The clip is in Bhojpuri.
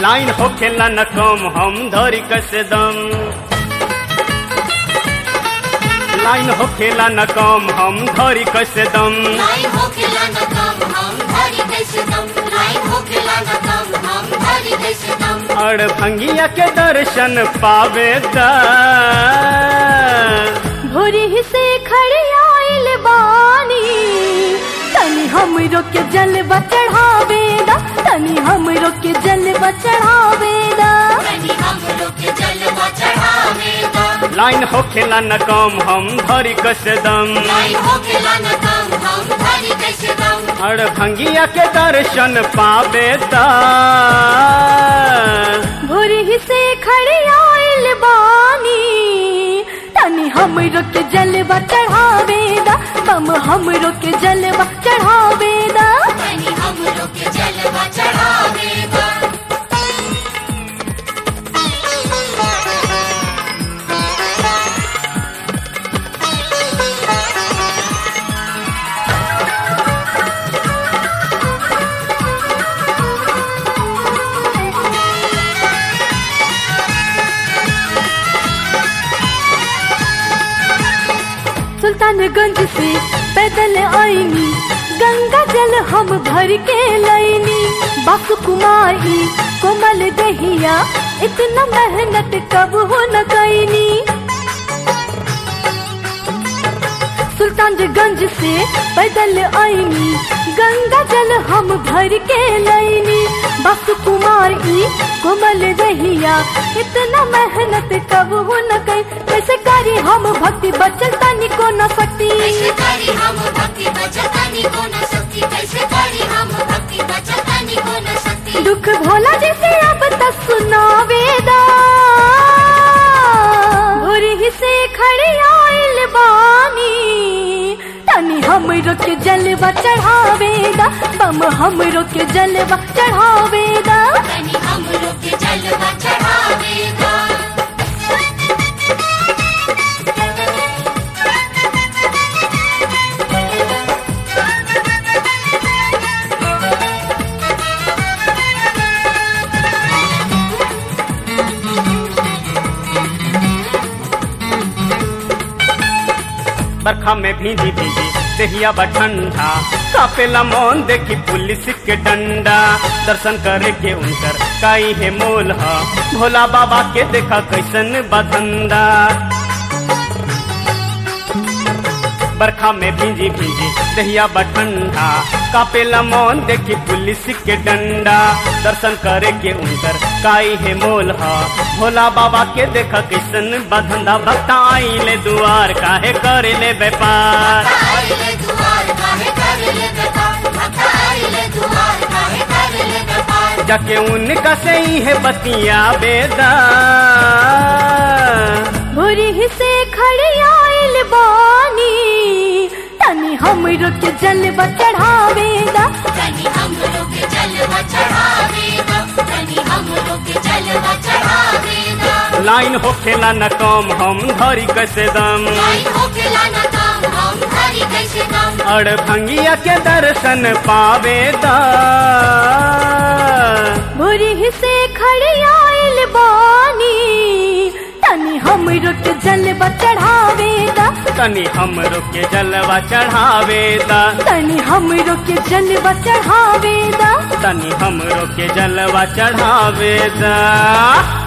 लाइन होखेला न कम हम धरी कैसे दम लाइन होखेला न कम हम धरी कैसे दम लाइन होखेला न कम हम धरी कैसे दम लाइन होखेला न कम हम धरी कैसे दम अड़ भंगिया के दर्शन पावे दा भोरी से खड़े आइल बानी तनी हमरो के जलवा चढ़ावेदा तनी हमरो के जलवा चढ़ावेदा तनी हम लोग के जलवा चढ़ावेगा लाइन होखेला न कम हम धरी कैसे दम लाइन होखेला न कम हम धरी कैसे दम अड़ भंगिया के दर्शन पावे दा भोरी से खड़े आइल बानी तनी हमरो के जलवा चढ़ावेदा हम हमरो के जलवा चढ़ावेदा तनी हम लोग के जलवा चढ़ावेगा सुल्तानगंज से पैदल आईनी गंगा जल हम भर के लैनी बासु कुमारी कोमल दहिया इतना मेहनत कब हो न कैनी सुल्तानगंज से पैदल आईनी गंगा जल हम भर के लैनी बासु कुमारी कोमल दहिया इतना मेहनत कब हो न कई कैसे करी हम भक्ति बचल तनी को न सकती कैसे करी हम भक्ति बचतानी को न सकती कैसे करी हम भक्ति बचतानी को न सकती दुख भोला जैसे अब तक सुनावेदा भोरी से खड़े आइल बानी तनी हमरो के जलवा चढ़ावेदा बम हमरो के जलवा चढ़ावेदा तनी हम लोग के जलवा चढ़ावेगा बरखा में भींजी भींजी देहिया बा ठंडा कापेला मौन देखी पुलिस के डंडा दर्शन करे के उनकर काई है मोल हा भोला बाबा के देखा कैसन बधंदा बरखा में भींजी भींजी दहिया बा ठंडा कापेला मौन देखी पुलिस के डंडा दर्शन करे के उनकर काई है मोल हा भोला बाबा के देखा कैसन बधंदा भक्ता आइले दुआर काहे करे ले व्यापार आइले दुआर काहे करे ले बेकार भक्त आइले दुआर काहे करे ले बेकार जाके उनका से ही है बतिया बेदा भोरी से खड़े आइल बानी तनी हमरो के जलवा चढ़ावेदा तनी हम लोग के जलवा चढ़ावेगा तनी हम लोग के जलवा चढ़ावेगा लाइन होखेला न कम हम धरी कैसे दम लाइन होखेला न काम हम धरी कैसे दम अड़ भंगिया के दर्शन पावेदा भोरी से खड़े आइल बानी तनी हमरो के जलवा चढ़ावेदा तनी हमरो के जलवा चढ़ावेदा तनी हमरो के जलवा चढ़ावेदा तनी हमरो के जलवा चढ़ावेदा